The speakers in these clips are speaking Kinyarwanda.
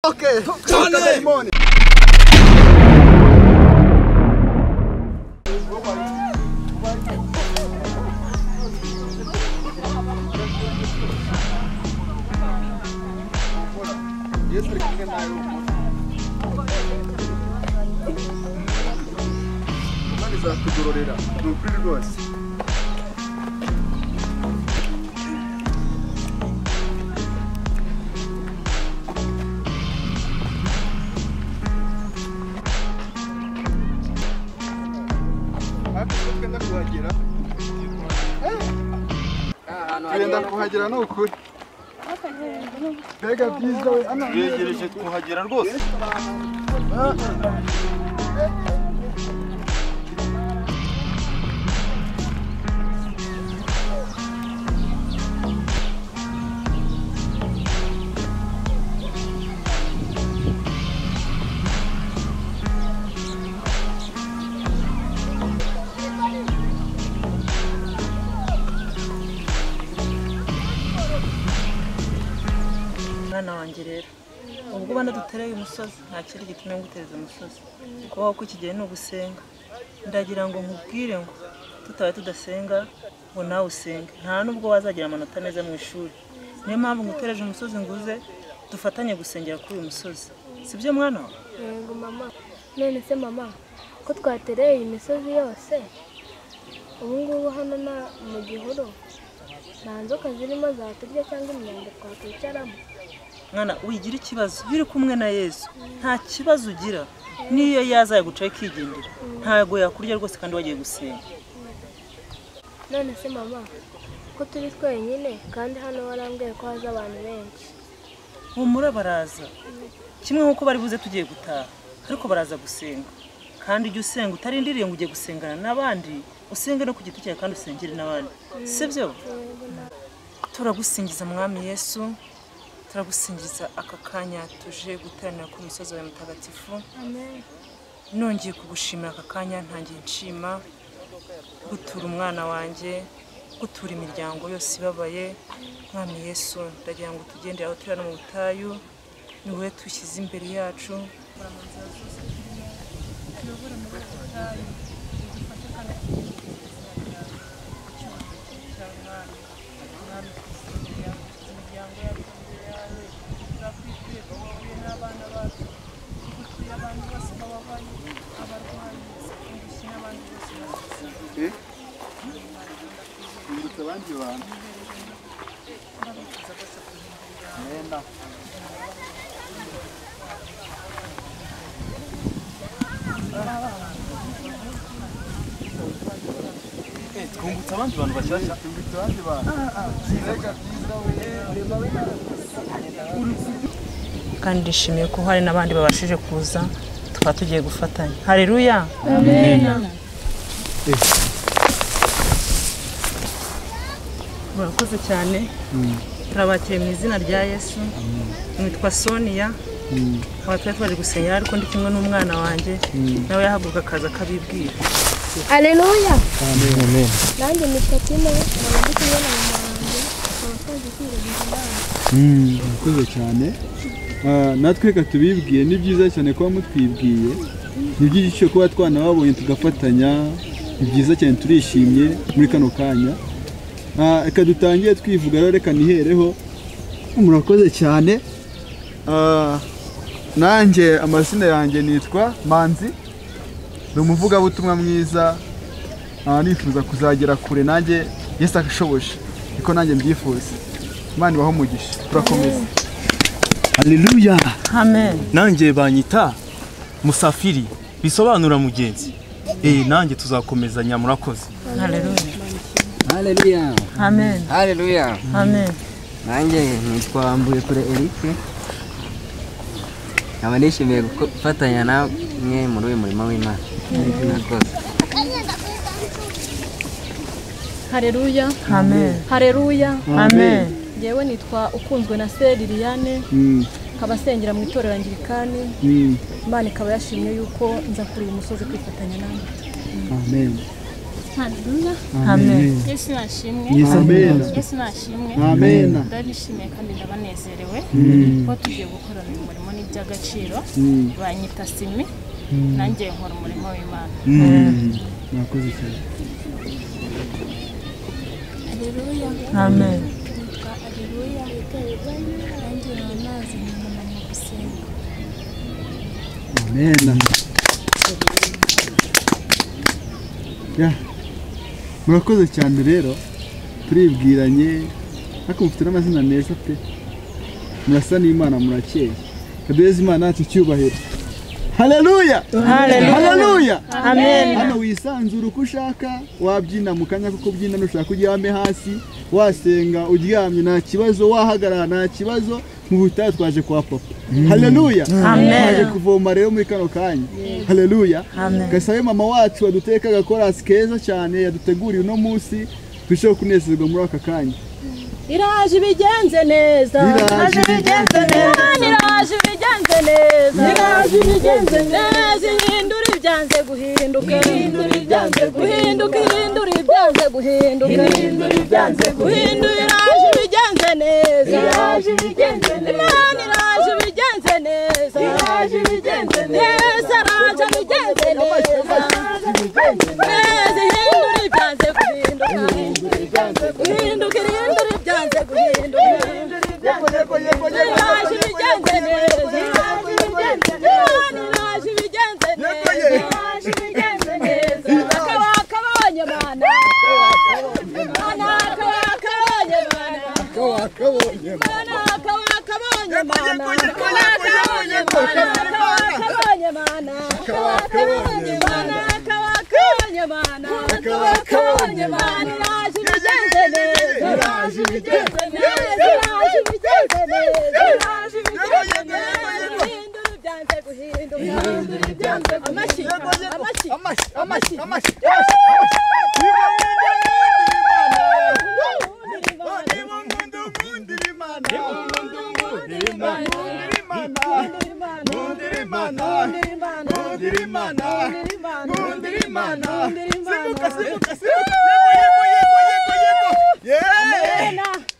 Okay, kutoka Daimoni. Imana izakugororera ni ukuri rwose hafi twenda kuhagera twenda kuhagera ni ukuri mbega byiza we ana turegereje kuhagera rwose mwana wanjye rero ubwo ubona dutereye umusozi nta kindi gitumye ngutereza umusozi kubaho kw'ikigihe ni ugusenga ndagira ngo nkubwire ngo tutabaye tudasenga ngo nawe usenge nta nubwo wazagira amanota meza mu ishuri niyo mpamvu ngutereje umusozi nguze dufatanye gusengera kuri uyu musozi si byo mwana wa Yego mama none se mama ko twatereye iyi misozi yose ubu ngubu hano na mu gihuru nta nzoka zirimo zaturya cyangwa imyanda twakwicaramo mwana wigira ikibazo iyo uri kumwe na yesu nta kibazo ugira niyo yaza yagucaho ikigendera ntabwo yakurya rwose kandi wagiye gusenga none se mama ko turi twenyine kandi hano warambwiye ko haza abantu benshi humura baraza kimwe nk'uko bari buze tugiye gutaha ariko baraza gusenga kandi ujye usenga utarindiriye ngo ujye gusengana n'abandi usenge no ku giti cyawe kandi usengere n'abandi si byo turagusingiza mwami yesu turagusingiza aka kanya tuje guteranira ku musozi wawe mutagatifu amen nongeye kugushimira aka kanya ntangiye nshima gutura umwana wanjye gutura imiryango yose ibabaye mwami yesu ndagira ngo tugendere aho turi hano mu butayu ni wowe dushyize imbere yacu Eh? Nibutsa abandi bantu Nenda. twungutse abandi bantu bashyashya Nibutsa abandi bantu mbega byiza we kandi nishimiye ko hari n'abandi babashije kuza tukaba tugiye gufatanya hareruya murakoze cyane turabakiriye mu izina rya yesu nitwa sonia aba twari twaje gusenyera ariko ndi kumwe n'umwana wanjye nawe yahaguruka akaza akabibwira aleluya nanjye nitwa tine nkaba ndi kumwe na mama wanjye nkaba twaje kwiregeza inama murakoze cyane Ah, natwe reka tubibwiye ni byiza cyane kuba mutwibwiye ni by'igiciro kuba twanababonye tugafatanya ni byiza cyane turishimye muri kano kanya Ah, reka dutangire twivuga rero reka nihereho murakoze cyane Ah, nanjye amazina yanjye nitwa manzi ni umuvugabutumwa mwiza Ah, nifuza kuzagera kure nanjye yesu ashoboje niko nanjye mbyifuza imana ibaho umugisha turakomeza haleluya amen nanjye banyita musafiri bisobanura mugenzi eh nanjye tuzakomezanya murakoze hareruya Haleluya. amen Haleluya. amen Nanjye nitwa Mbuyekure Eric. Nkaba nishimiye gufatanya namwe muri uyu murimo w'Imana. Murakoze. hareruya amen hareruya amen ngewe nitwa ukunzwe na se liliane nkaba asengera mu itorero angirikani imana ikaba yashimye yuko nza kuri uyu musozi kwifatanya nawe amen Haleluya. amen Yesu nashimwe. yesu amena Yesu nashimwe. amena Ndabishimiye kandi ndabanezerewe kuba tugiye gukorana uyu murimo ni iby'agaciro. Mm. Banyita Simi, nanjye nkora umurimo w'Imana. Mm. mwakoze cyane amen nitwa Areruya nanjye amazi nyuma mu gusenga amena Ya. murakoze cyane rero turibwiranye ariko mufite n'amazina meza pe murasa n'imana murakeye kaduheze imana yacu icyubahiro haleluya haleluya hano wisanzura uko ushaka wabyina mu kanya kuko ubyina nushaka uryame hasi wasenga uryamye nta kibazo wahagarara nta kibazo mu butayu twaje kwa papa haleluya twaje kuvoma rero muri kano kanya haleluya gasabe mama wacu waduteka agakorasi keza cyane yaduteguriye uno munsi turusheho kunezerwa muri aka kanya iraje ibigenze neza Iraje ibigenze neza iraje ibigenze neza iraje ibigenze neza ihindura ibyanze guhinduka ihindura ibyanze guhinduka ihindura ibyanze guhinduka ihindura ibyanze guhinduka iraje ibigenze neza iraje ibigenze neza imana iraje ibigenze neza iraje ibigenze neza iraje ibigenze neza iraje ibigenze neza ihindura ibyanze guhinduka guhinduka irindura ibyanze guhinduka iraje ibigenze neza iraje ibigenze neza iraje ibigenze neza iraje ibigenze neza akabaka abonye mana mana akabaka abonye mana mana akabaka abonye mana mana akabonye mana akabaka abonye mana akabaka abonye mana akabaka abonye mana akabaka abonye mana iraje ibigenze neza iraje ibigenze neza iraje ibigenze neza iraje ibigenze neza ihindura ibyanze guhinduka ihindura ibyanze amashyi amashyi amashyi amashyi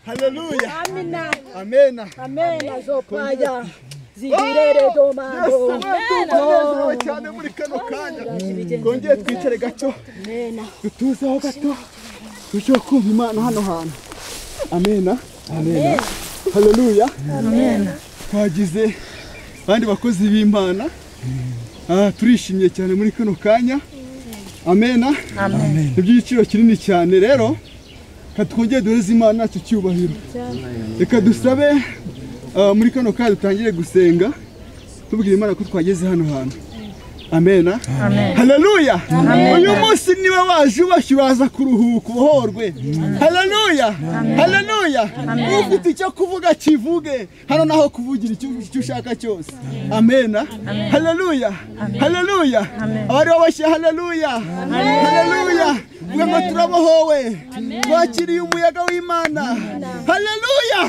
haleluya Amina, amena amena zopaya zigirere domando. tunezerewe cyane muri kano kanya twongere twicare gato dutuzeho gato turusheho kumva imana hano hantu amena amena haleluya amena twagize abandi bakozi b'imana Ah, turishimye cyane muri kano kanya amena ni iby'igiciro kinini cyane rero katwongere duheze imana yacu icyubahiro reka dusabe ah, muri kano kanya dutangire gusenga tubwira imana ko twageze hano hantu amena haleluya uyu munsi niba waje ubashye uraza kuruhuka ubohorwe haleluya haleluya ufite icyo kuvuga kivuge hano naho kuvugira icyo icyo ushaka cyose amena haleluya haleluya abari babashye haleluya haleluya vuga ngo turabohowe twakiriye umuyaga w'imana haleluya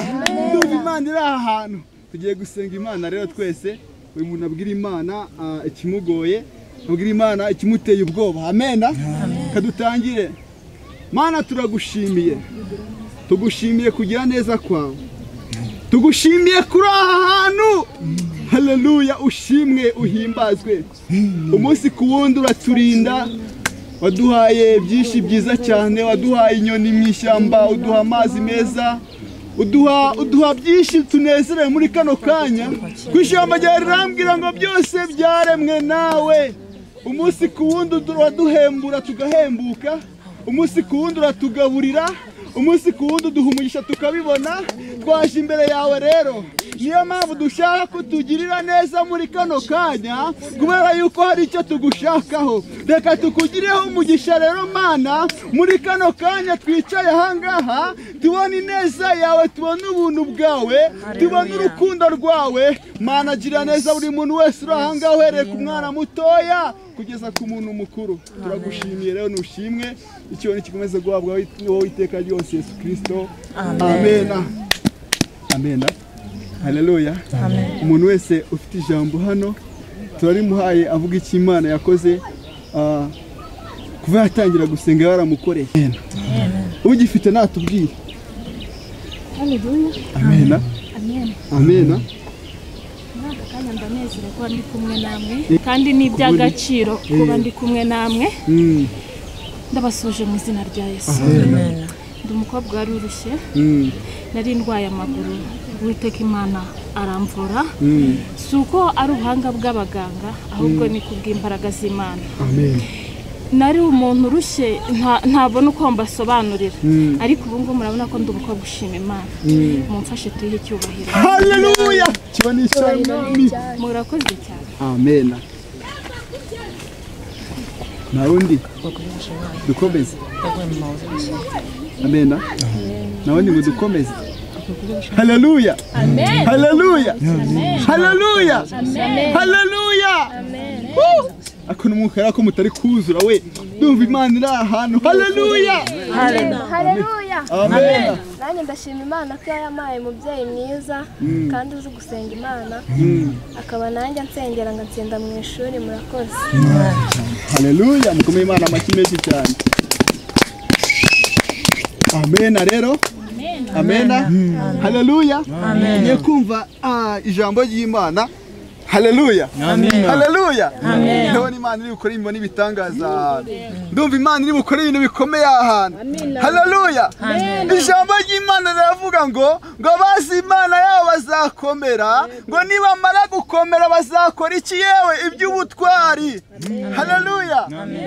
ndumva imana iri aha hantu tugiye gusenga imana rero twese buri muntu abwira imana ah, ikimugoye abwira imana ikimuteye ubwoba amena kadutangire mana turagushimiye tugushimiye kugira neza kwawe tugushimiye kuri aha hantu haleluya ushimwe uhimbazwe umunsi ku wundi uraturinda waduhaye byinshi byiza cyane waduhaye inyoni mu ishyamba uduha amazi meza uduha uduha byinshi tunezerewe muri kano kanya ku ishyamba ryawe rirambwira ngo byose byaremwe nawe umunsi ku wundi uraduhembura tugahembuka umunsi ku wundi uratugaburira umunsi ku wundi uduha umugisha tukabibona twaje imbere yawe rero niyo mpamvu dushaka ko tugirira neza muri kano kanya kubera yuko hari icyo tugushakaho reka tukugireho umugisha rero mana muri kano kanya twicaye ahangaha tubona ineza yawe tubona ubuntu bwawe tubona urukundo rwawe mana gira neza buri muntu wese uri ahangaha uhereye ku mwana mutoya kugeza ku muntu mukuru turagushimiye rero nushimwe ikibo nikikomeze guhabwa wowe iteka ryose yesu kirisito amena amena haleluya umuntu wese ufite ijambo hano turarimuhaye avuga icyo imana yakoze ah, kuva yatangira gusenga baramukoreye ugifite natubwire haleluya amena amen amena muri aka kanya ndanezerewe kuba ndi kumwe namwe kandi ni iby'agaciro kuba ndi kumwe namwe Mm, ndabasuje mu izina rya yesu amena ndi umukobwa wari urushye Mm, nari ndwaye amaguru uwiteka imana aramvura mm, si uko ari ubuhanga bw'abaganga ahubwo ni ku bw'imbaraga z'imana amena nari umuntu urushye nta- ntabona uko mbasobanurira Mm. ariko ubu ngubu murabona ko ndi umukobwa ushima imana Mm. mumfashe tuyihe icyubahiro haleluya kiba ni ishyami murakoze cyane amena nta wundi dukomeze yaguye mu mabuye amena nta wundi ngo dukomeze haleluya haleluya haleluya haleluya Woo! ako ni umwuka rero ko mutari kuzura we ndumva imana iri ahantu haleluya haleluya amena nanjye ndashima imana ko yampaye umubyeyi mwiza kandi uzi gusenga imana akaba nanjye nsengera ngatsinda mu ishuri murakoze haleluya mukomeye imana amashyi menshi cyane amena rero amena haleluya ngiye kumva ah, ijambo ry'imana haleluya haleluya ndabona imana iri bukore ibintu n'ibitangaza ahantu ndumva imana iri bukore ibintu bikomeye ahantu haleluya ijambo ry'imana riravuga ngo ngo abazi imana yabo bazakomera ngo nibamara gukomera bazakora iki yewe iby'ubutwari haleluya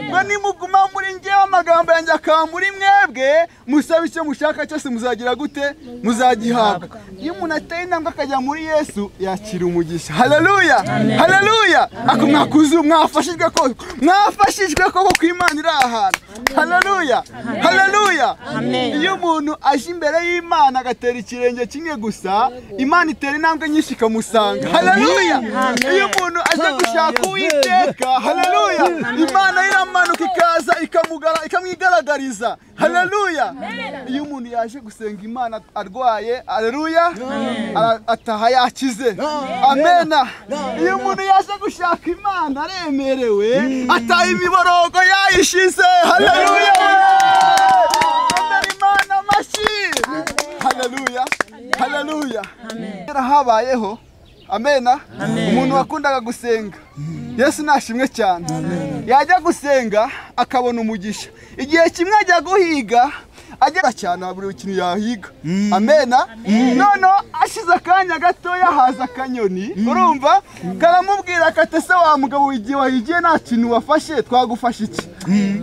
ngo nimuguma muri ngewe amagambo yanjye akaba muri mwebwe musabe icyo mushaka cyose muzagira gute muzagihabwa iyo umuntu ateye intambwe akajya muri yesu yakira umugisha haleluya haleluya ako mwakuzu mwafashijwe koko mwafashijwe koko ko imana iri ahantu haleluya haleluya iyo umuntu aje imbere y'imana agatera ikirenge kimwe gusa imana itera intambwe nyinshi ikamusanga haleluya iyo umuntu aje gushaka uwiteka haleluya imana iramanuka ikaza ikamugara- ikamwigaragariza haleluya iyo umuntu yaje gusenga imana arwaye haleluya ara- ataha yakize amena iyo umuntu yaje gushaka imana aremerewe ataha imiborogo yayishize haleluya Tendera imana amashyi haleluya haleluya kera habayeho amena umuntu wakundaga gusenga yesu nashimwe cyane yajya gusenga akabona umugisha igihe kimwe ajya guhiga ajya cyane buri kintu yahiga amena noneho ashize akanya gatoya haza akanyoni urumva karamubwira kati ese wa mugabo we igihe wahigiye nta kintu wafashe twagufasha iki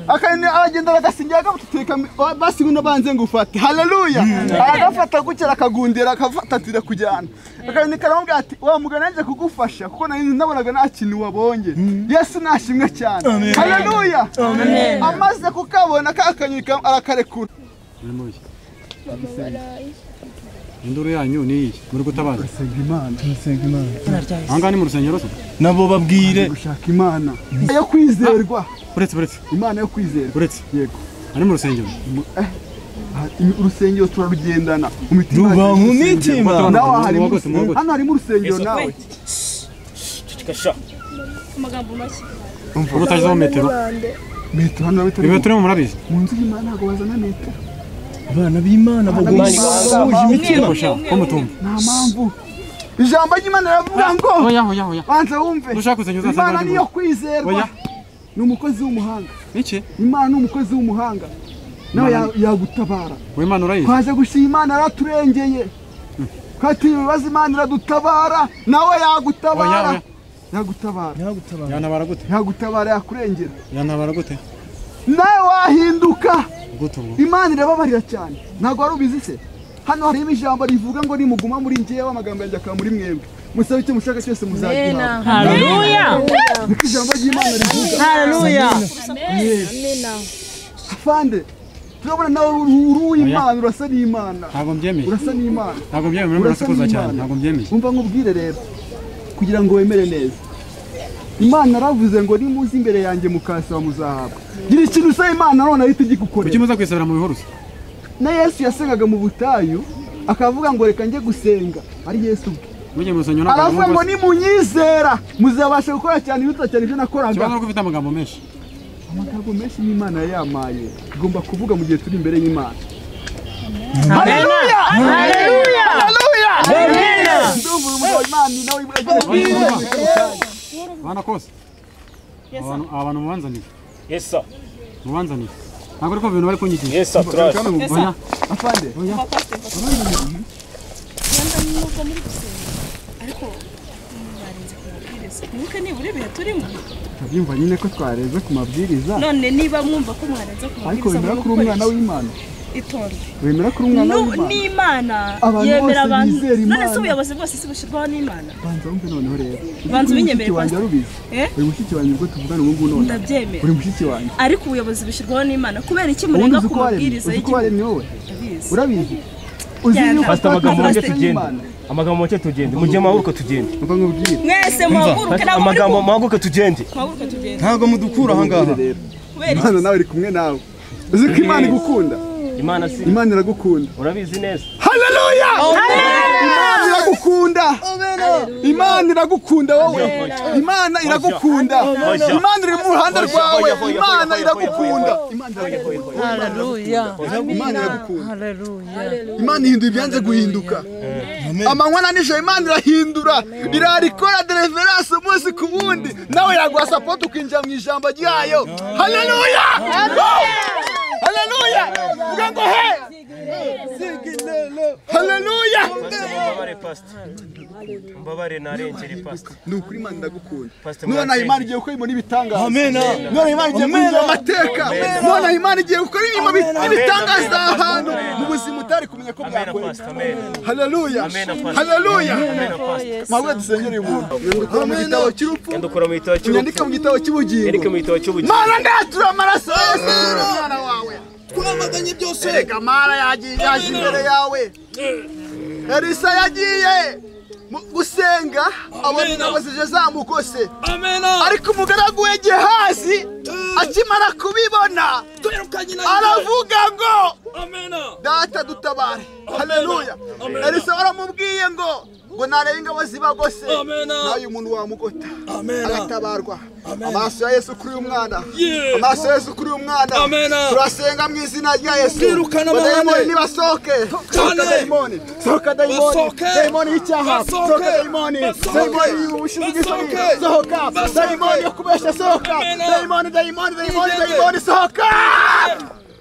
akanyoni aragenda agasingira agatuteka basi nguno banze ngufate haleluya aragafata gukera akagundira akafatatira kujyana akanyoni karamubwira ati wa mugabo nanjye kugufasha kuko nari nabonaga nta kintu wabonye yesu nashimwe cyane haleluya amaze kukabona ka kanyoni kam- arakarekura induru yanyu ni iyi muri gutabaza senga imana senga imana izina rya aha ngaha ni mu rusengero se nabo babwire gushaka imana yo kwizerwa uretse uretse imana yo kwizerwa uretse yego ari mu rusengero urusengero turarugendana mu mitima Ruba yacu mu urusengero. mitima. nawe aha harimo Muhogote, muhogote. hano harimo urusengero nawe ubu utagezeho metero metero hano bitari ibi turimo murabizi mu nzu y'imana ntabwo bazana metero abana b'imana bagomba guhuje imitima gusha ko mutumva nta mpamvu ijambo ry'imana riravuga ngo oya oya oya banza wumve ushaka usenya uzasanga imana ari niyo kwizerwa Oya. ni umukozi w'umuhanga iki imana ni umukozi w'umuhanga nawe ya- yagutabara w'imana urayizi twaje gushima imana yaraturengeye twatiriwe ibibazo imana iradutabara nawe Oya, yagutabara oya. yagutabara yantabara gute yagutabara yakurengera yantabara gute nawe wahinduka gute ubu imana irababarira cyane ntabwo wari ubizi se hano harimo ijambo rivuga ngo nimuguma muri ngewe amagambo yanjye akaba muri mwebwe musabe icyo mushaka cyose muzagihabwa haleluya niko ijambo ry'imana rivuga haleluya afande turabona nawe uri uw'imana urasa n'imana ntabwo mbyemeye urasa n'imana ntabwo mbyemeye muri urasa murasakuza cyane ntabwo mbyemeye umva nkubwire rero kugira ngo wemere neza imana yaravuze ngo nimuze imbere yanjye mukasaba muzahabwa gira ikintu usaba imana none ahita kuki igikukorera muza kwisabira mu bihuru se na yesu yasengaga mu butayu akavuga ngo reka njye gusenga ari yesu ubwe mugiye mu rusengero ntabwo aravuga ngo mwumva se nimunyizera muzabasha gukora cyane ibiruta cyane ibyo nakoraga ikibazo ni uko ufite amagambo menshi amagambo menshi y'imana yayamaye tugomba kuvuga mu gihe turi imbere y'imana ndumva urumuri wa imana ni nawe bana kose abantu abantu mubanzaniye mubanzaniye ntabwo ariko bintu bari kunyigisha oya afande rwanda nubwo oya muri gusenga ariko barenze ku mabwiriza mwibuke nibura ibihe turimo ndabyumva nyine ko twareze ku mabwiriza none niba mwumva ko mwarenze ku ariko mabwiriza wemera ko uri mwakoresha umwana w'imana itonde wemera ko uri umwana Nu- w'imana n'imana Abantu yemera bose abantu bizera none Imana. se ubuyobozi bwose si bushyirwaho n'imana banza wumve noneho rero Banza Uri ubinyemere, mushiki wanjye Pastor. arubizi Eh? uri mushiki wanjye ubwo tuvugana ubu ngubu none ndabyemera uri mushiki wanjye ariko ubuyobozi bushyirwaho n'imana kubera iki ubundi murenga ku uzi ko waremye mabwiriza uzi ko y'igihugu waremye wowe Ndabizi. urabizi uzi Byanga. yuko Pastor, twakoze amagambo ndetse make tugende. n'Imana. amagambo make tugende mujye muhaguruka tugende Nuko nkubwire mwese muhaguruke ntabwo muri amagambo ku muhaguruke tugende muhaguruke tugende ntabwo mudukura aha ngaha rero kubera iki imana nawe iri kumwe nawe uzi ko imana igukunda imana si imana iragukunda urabizi neza haleluya imana iragukunda imana iragukunda wowe imana iragukunda imana iri mu ruhande rwawe imana iragukunda imana iragukunda imana iragukunda imana ihindura ibyanze guhinduka amanywa na nijoro imana irahindura irarikora dereverance umunsi ku wundi nawe yaguha sapoti ukinjira mu ijambo ryayo haleluya haleluya vuga ngo he haleluya mbabare pastor mbabare narengere pastor ni ukuri imana iragukunda Pastor none aha Murakenge. imana igiye gukora ibintu n'ibitangaza none imana igiye guhindura amateka none aha imana igiye gukora ibintu n'ibitangaza ahantu mu buzima utari kumenya ko amena bwakoreka pastor amena haleluya Amen, Apostle. haleluya amena pastor mwabwe dusengere uyu muntu mwandikura mu gitabo cy'urupfu yandukura mu gitabo cy'urupfu mwandika mu gitabo cy'ubugingo yandike mu gitabo cy'ubugingo mana ndatura amaraso yose umwana wawe twamaganye byose reka mara yagiye yaje imbere yawe elisa yagiye mu- gusenga abona ingabo zije zamukose ariko umugaragu we gehazi akimara kubibona aravuga ngo data dutabare haleluya elisa waramubwiye ngo ngo narebe ingabo zibagose nawe umuntu wamugota agatabarwa amaso ya yesu kuri uyu mwana amaso ya yesu kuri uyu mwana turasenga mu izina rya yesu ngo dayimoni nibasohoke sohoka dayimoni sohoka dayimoni dayimoni y'icyaha sohoka dayimoni dayimoni y'ubushizi bw'isoni sohoka dayimoni yo kubeshya sohoka dayimoni dayimoni dayimoni dayimoni sohoka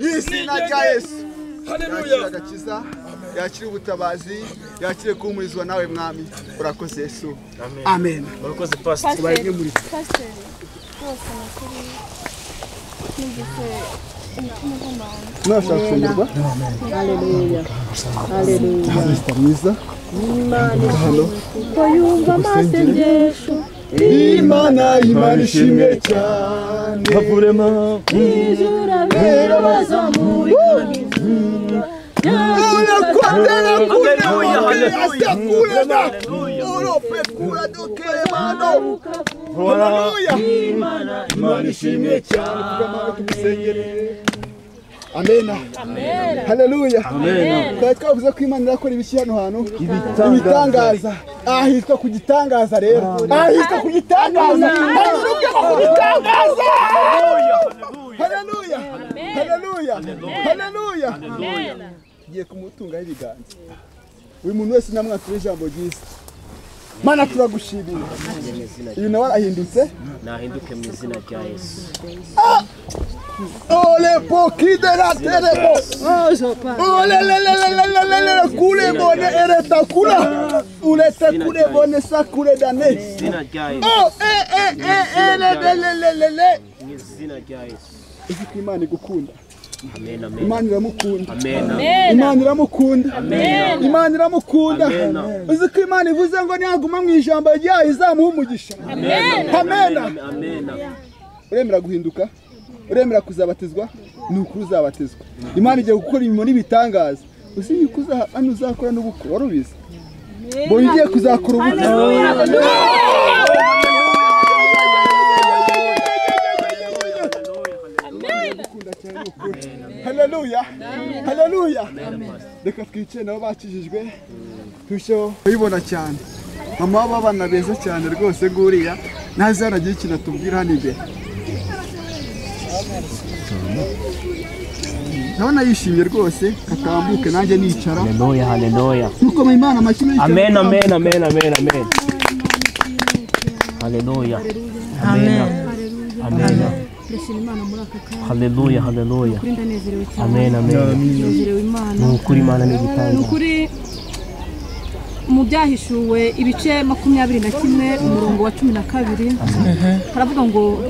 mu izina rya yesu yakira agakiza yakira ubutabazi yakire kuhumurizwa nawe mwami urakoze yesu amen murakoze pastor tubareke muri pasiteri rwose nakuri nigeze umutima ugomba wanjye mwashaka kuyoborwa sita mwiza yumva amasengesho imana imana ishimwe cyane havurema amena haleluya twari twavuze ko imana irakora ibiki hano hantu ibitangaza aha hitwa ku gitangaza rero aha hitwa ku gitangaza hanyuruke ku gitangaza haleluya haleluya haleluya ngiye kumutungaho ibiganza buri muntu wese namwatura ijambo ryiza mana turagushimira uyu nawe arahindutse nahinduke mu izina rya yesu Ole pokide la terebo. Ole le le le le le le le le kule bone ereta kula. Ule te kule bone sakure dane. izina rya yesu Oh eh eh eh eh le le le le le le. mu izina rya yesu Ifite imana igukunda. amena amena Imana iramukunda. amena Imana iramukunda. Imana iramukunda. Amen. Uzi ko Imana ivuze ngo niyaguma mu ijambo ryayo izamuha umugisha. Amena. amena uremera guhinduka uremera kuzabatizwa ni ukuri uzabatizwa imana igiye gukora imirimo n'ibitangaza uzi yuko uzaha- hano uzakora n'ubukwe wari ubizi bongeye kuzakora ubukwe haleluya haleluya reka twicare nabo bakijijwe turusheho kubibona cyane mama w'abana beza cyane rwose nguriya ntazi hanagira ikintu atubwira hano imbere ndabona yishimye rwose katambuke nanjye nicara haleluya haleluya nk'uko mu imana amashyira yicara amen amen amen amen amen haleluya amen amen ndashima imana muri aka kanya haleluya haleluya kuri ndanezerewe cyane Amen, amen. ndanezerewe imana ni ukuri imana ni ni igitangaza ukuri mu byahishuwe ibice makumyabiri na kimwe umurongo wa cumi na kabiri haravuga ngo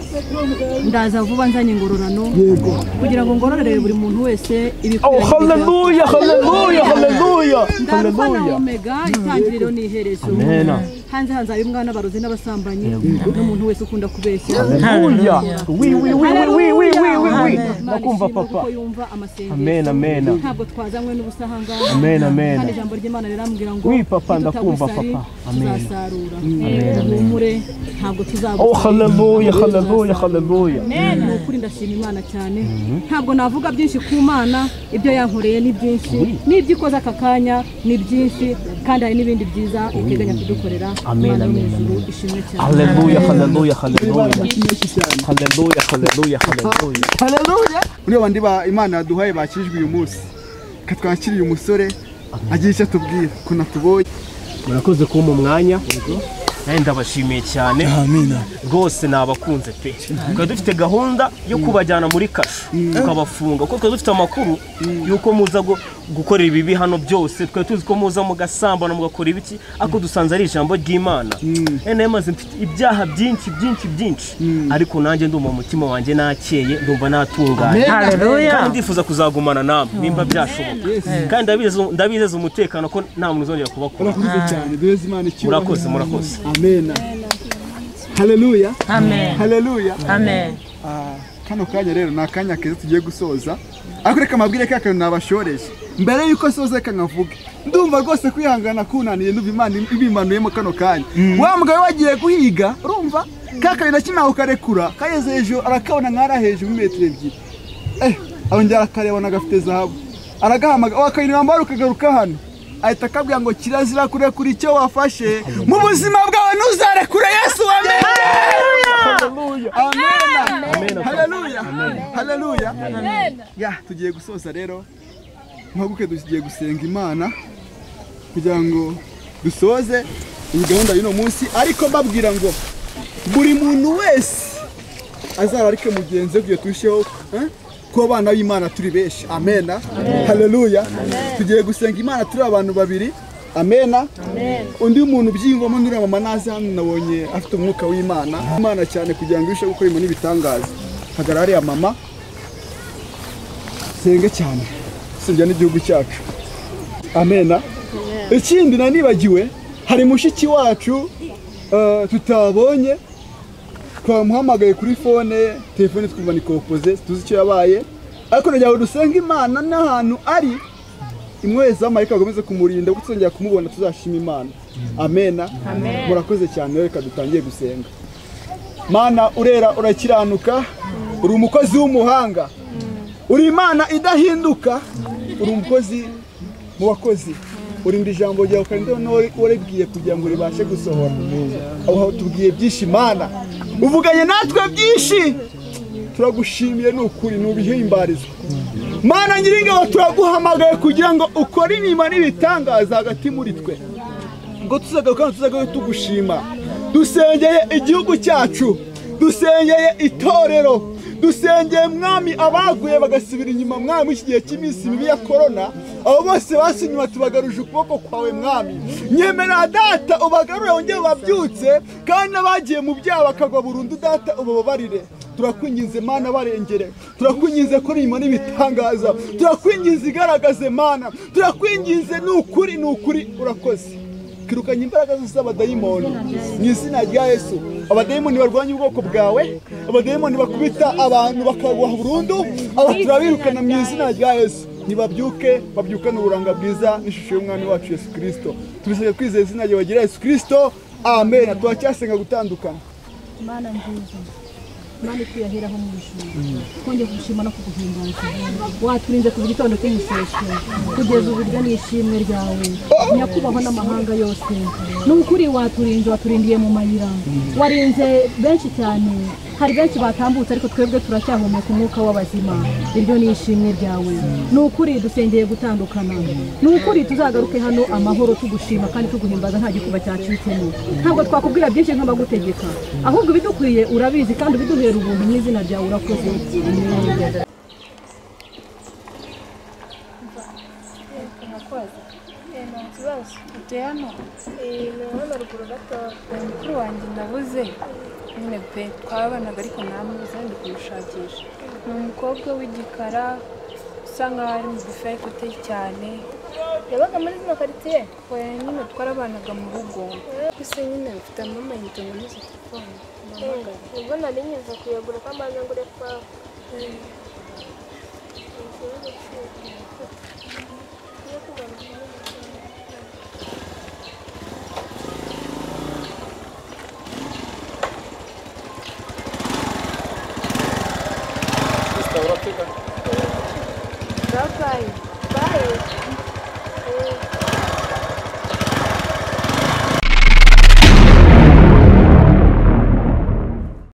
ndaza vuba nzanye ingororano kugira ngo ngororere buri muntu wese ibikwiriye Oh, hallelujah, hallelujah, hallelujah, Ndarwa na hallelujah. omega itangiriro n'iherezo Amen. hanze hanzaye umwana barozi n'abasambanyi Amen. n'umuntu wese ukunda kubeshya Hallelujah. Oui, oui, oui, oui, oui, oui, oui, oui, oui. Hallelujah. Imana Ndakumva, ishimwe papa. kuko yumva amasengesho. Amen, amen. ntabwo twazanywe n'ubusahangaha Amen, amen. kandi ijambo ry'imana riramubwira ngo Oui, papa, ndakumva, "Nitutagusari, papa. Amen. tuzasarura Amen, amen. humure ntabwo Oh, tuzabusara hallelujah, hallelujah, hallelujah. ni ukuri ndashima imana cyane ntabwo navuga byinshi ku mana ibyo yankoreye ni byinshi n'ibyo ikoze aka kanya ni byinshi kandi hari n'ibindi byiza iteganya kudukorera Amen, Imana yo mu amen, ijuru amen. ishimwe cyane Haleluya, haleluya, haleluya. Haleluya, haleluya, haleluya. haleluya muri bandi ba imana yaduhaye bakijwe uyu munsi katwakiriye umusore agira icyo atubwira ukuntu atubonye murakoze kumpa umwanya nawe ndabashimiye cyane rwose nabakunze pe twari dufite gahunda yo kubajyana muri kasho tukabafunga kuko twari dufite amakuru y'uko muza gu- gukorera ibibi hano byose twari tuzi ko muza mugasambana mugakora ibiki ariko dusanze ari ijambo ry'imana Eh, nayo maze mfite ibyaha byinshi byinshi byinshi ariko nanjye ndumva mu mutima wanjye nakeye ndumva Amen. natunganye Hallelujah. kandi ndifuza kuzagumana nawe nimba byashoboka kandi ndabize- ndabizeza umutekano ko nta muntu uzongera kubakora urakoze cyane duheze imana icyubahiro Murakoze, murakoze. amena haleluya Amen. haleluya Amen. Ah, kano kanya rero ni akanya keza tugiye gusoza ariko reka mabwire ka kantu nabashoreje mbere yuko soza reka nkavuge ndumva rwose kwihangana kunaniye ndumva imana ibimanuyemo kano kanya wa mugabo wagiye guhiga urumva ka kantu nakinaho karekura kageze hejuru arakabona nk'ari hejuru metero ebyiri eh arongera akareba nagafite zahabu aragahamagara wakayinura amabara ukagaruka hano ahita akabwira ngo kirazira kurekura icyo wafashe mu buzima bwawe ntuzarekure yesu wamenye amena haleluya haleluya ya tugiye gusoza rero mpaguke tugiye gusenga imana kugira ngo dusoze iyi gahunda y'uno munsi ariko mbabwira ngo buri muntu wese azararike mugenzi we kugira turusheho eh, kuba abana b'imana turi benshi amena haleluya tugiye gusenga imana turi abantu babiri amena undi muntu byiyumvamo n'uriya mama naze hano nabonye afite umwuka w'imana imana cyane kugira ngo irusheho gukora ibintu n'ibitangaza hagarara hariya mama senge cyane senge n'igihugu cyacu amena ikindi nanibagiwe hari mushiki wacu eh, tutabonye twamuhamagaye kuri fone ye telefone twumva ni kopoze tuzi icyo yabaye ariko nagira ngo dusenga imana n'ahantu ari imwezi w'amarika bakomeze kumurinda kuko tuzongera kumubona tuzashima imana amena murakoze cyane reka dutangiye gusenga mana urera urakiranuka uri umukozi w'umuhanga uri imana idahinduka uri umukozi mu bakozi urinda ijambo ryawe ukarinda waribwiye kugira ngo ribashe gusohora aho tubwiye byinshi imana uvuganye natwe byinshi turagushimiye ni ukuri ntubihimbarizwa mana nyiringabo turaguhamagaye kugira ngo ukore imirimo n'ibitangaza hagati muri twe ngo tuzagaruka tuzagaruka tugushima dusengeye igihugu cyacu dusengeye itorero dusengeye mwami abaguye bagasubira inyuma mwami mu iki gihe cy'iminsi mibi ya korona abo bose basinywe inyuma tubagaruje ukuboko kwawe mwami nyemerera data ubagarure wongere babyutse kandi n'abagiye mu byaha bakagwa burundu data ubababarire turakwinginze mana barengere turakwinginze ko urimo n'ibitangaza turakwinginze igaragaze mana turakwinginze ni ukuri ni ukuri urakoze kirukanye imbaraga zose z'abadayimoni mu izina rya yesu abadayimoni barwanya ubwoko bwawe abadayimoni bakubita abantu bakaguha burundu aba turabirukana mu izina rya yesu nibabyuke babyukane uburanga bwiza n'ishusho y'umwami wacu yesu kirisito tubisabye kwizera izina ryawe bagira yesu kirisito amen turacyasenga gutandukana mana nziza mana twiyaheraho mu ijuru twongeye kugushima no kuguhimbaza waturinze kuva igitondo cy'umuseso kugeza ubu iryo ni ishimwe ryawe nyakubahwa n'amahanga yose ni ukuri waturinze waturindiye mu mayira warinze benshi cyane hari benshi batambutse ariko twebwe turacyahumeka umwuka w'abazima iryo ni ishimwe ryawe ni ukuri dusengeye gutandukana ni ukuri tuzagaruke hano amahoro tugushima kandi tuguhimbaza nta gikuba cyacitsemo ntabwo twakubwira byinshi nk'abagutegeka ahubwo ibidukwiye urabizi kandi ubiduhera ubuntu mu izina ryawe urakoze Amen. kibazo utuye hano ni hano ruguru gatoya mukuru wanjye nabuze nyine pe twabanaga ariko namubuze ndi kumushakisha ni umukobwa w'igikara usa nkaho ari mugufi ariko uteye cyane yabaga muri zino karitsiye we nyine twarabanaga mu rugo gusa nyine mfite amamayinite muri izo telefone ubwo nari nyiza kuyagura ko amaze ngure kwawe babaye babaye